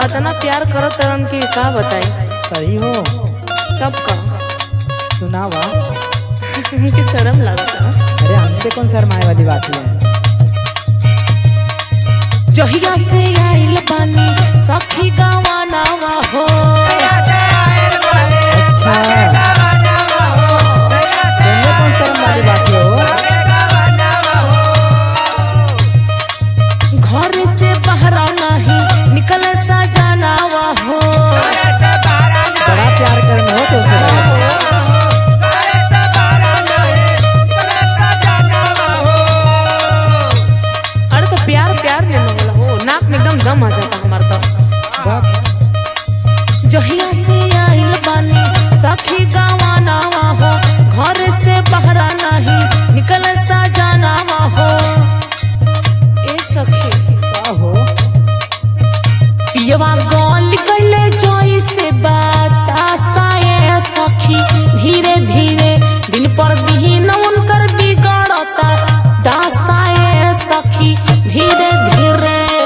इतना प्यार करत रहन कि का बताई सही हो तब का सुनावा कि शर्म लगता अरे हमसे कौन शर्माए वाली बात है जहिया से आइल बानी सखी गवानावा हो अच्छा तुमने कौन शर्म वाली बात है हो घर से बहरा नहीं निकल सा जानावा हो बड़ा प्यार करना हो तो उसे अरे तो प्यार प्यार में मंगला हो नाक में एकदम दम आ जाता हमार तो बक जहिया से आइल बानी सखी गवानावा हो घर से बहरा नहीं निकल सा जानावा हो ए सखी का हो पियवा गल गले जोई से बतासाए सखी धीरे धीरे दिन पर दिन उनकर बिगड़ता दासाए सखी धीरे धीरे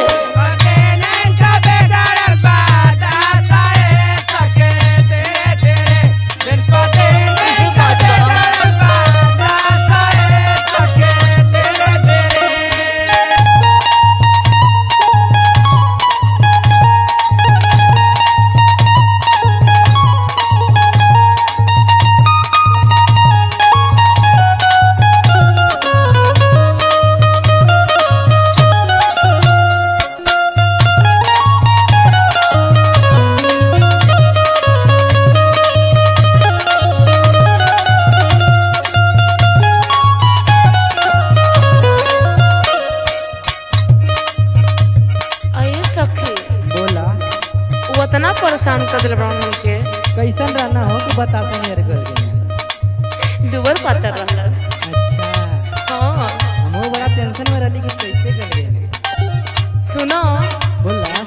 आए सखी बोला वो इतना परेशान कर दिल ब्राह्मण हमके कैसन रहना हो कि बता सा मेरे घर के दुबर पातर रहला अच्छा हाँ हम बड़ा टेंशन में रहली कि कैसे कर गए सुनो बोला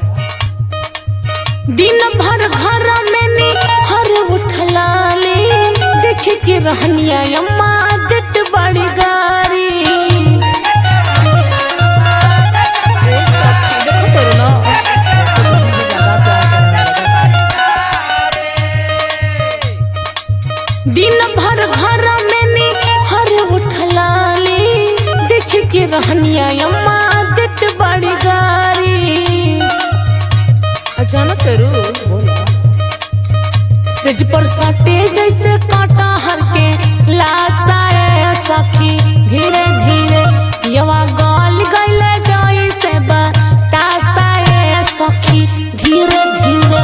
दिन भर घर में नी हर उठलाले देख के रहनिया अम्मा देत बड़ी गारी ए सखी, देखो करो ना। मुझे ज्यादा प्यार करने लगा दिन भर घर में नी हर उठलाले देख के रहनिया अम्मा देत बड़ी गारी अचानक करू बोला सेज पर सटे जैसे कांटा हर के लासाए सखी धीरे धीरे यवा गाल गैले जाई से बतासाए सखी धीरे धीरे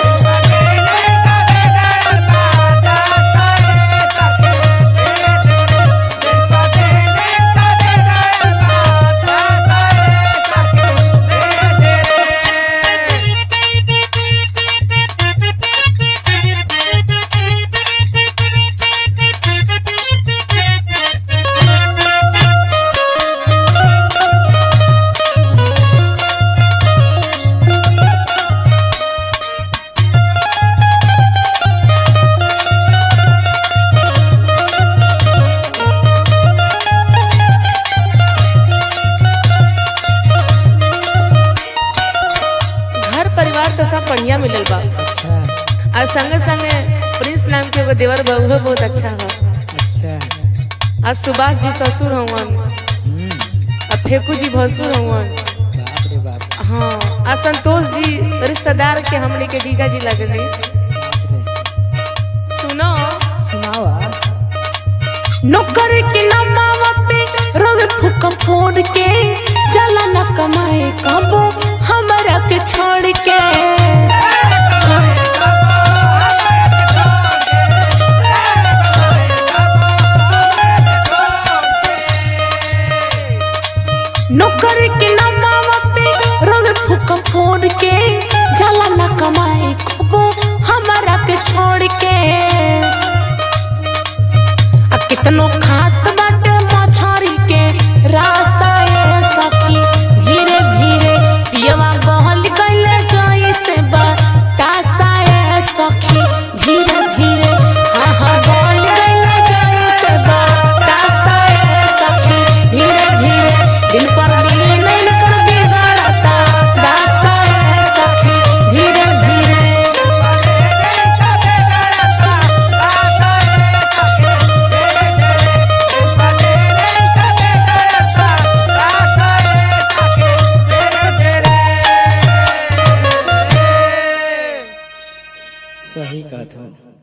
घर परिवार तो सब बढ़िया मिलल बा अच्छा और संगे संगे प्रिंस नाम के एगो देवर बा उहो बहुत अच्छा हो अच्छा आज सुभाष जी ससुर हवन हम्म और फेकू जी भसुर हवन बाप रे बाप हाँ आ संतोष जी रिश्तेदार के हमने के जीजा जी लगने बाप रे सुनो सुनावा नौकर के नमावा पे रोवे फूक फोड़ के चला न कमाए कबो हमरा के छोड़ के नौकर के नमावा पे रोवे फूक फोड़ के चला न कमाए कबो हमरा के छोड़ के आ कितनो खात बाटे मछरी के रासाए सखी धीरे धीरे पियवा गहल गइले जाई से बा सही कहत हो